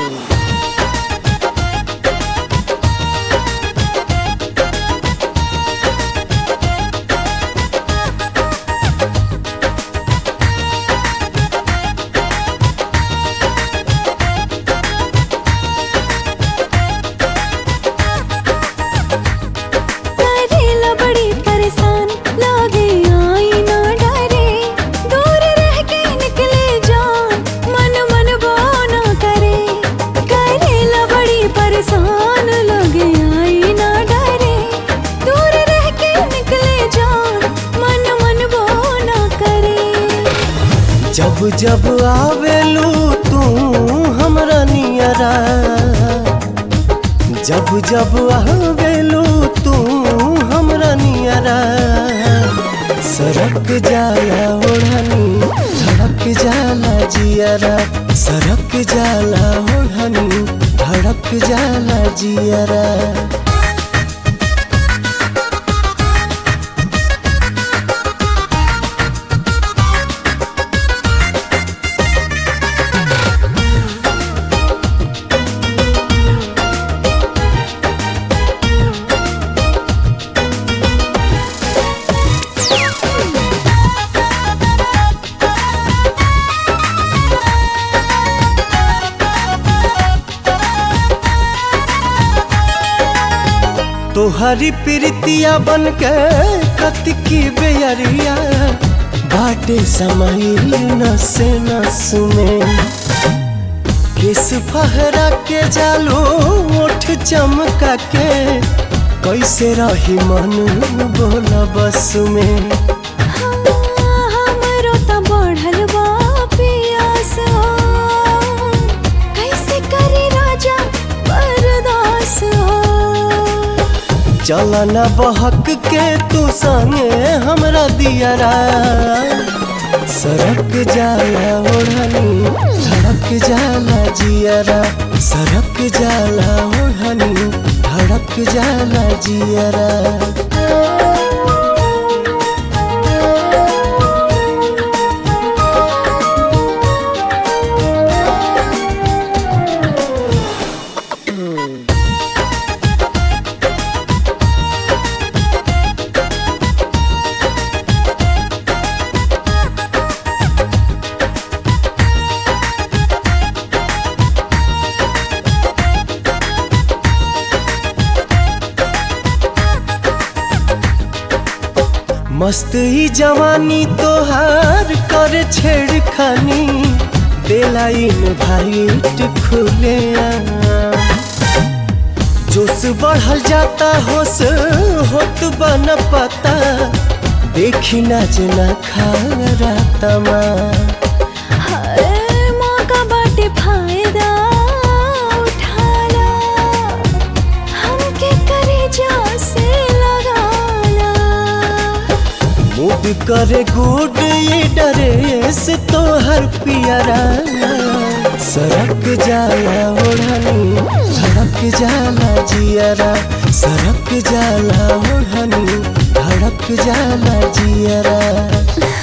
करेला बड़ी परेशान लागे आई ना डरे दूर रह के निकले जान मन मन वो ना करे करेला बड़ी परेशान लागे आई ना डरे दूर रह के निकले जान मन मन वो ना करे जब जब आवेलू तू हमरा नियरा जब जब आवेलू तू हमरा नियरा सरक जाला ओढ़नी धड़क जाला जियरा सरक जाला ओढ़नी धड़क जाला जियरा तोहरी प्रीतिया बन के कतकी बेयरिया बाटे समाइल नसे नस में किस फहरा के जालो ओठ चमका के कैसे रही मन बोला बस में हमरो त बढ़ल बा पियास हो कैसे करी राजा बर्दास हो चलना बहक के तू संगे हमरा दियरा सरक जाला ओढ़नी धड़क जाला जियरा सरक जाला ओढ़नी धड़क जाला जियरा मस्त ही जवानी तोहार कर छेड़खानी बेलाइन भाईट खुले जोश बढ़ल जाता होश होत बन पता देखी ना जना खा रातमा हर मौका बाटे फायदा उठाला हमके करे जा से लगाला मूड करे गुड ये डरे से तोहर पियरा सरक जाला ओढ़नी धड़क जाला जियरा सरक जाला ओढ़नी धड़क जाला जियरा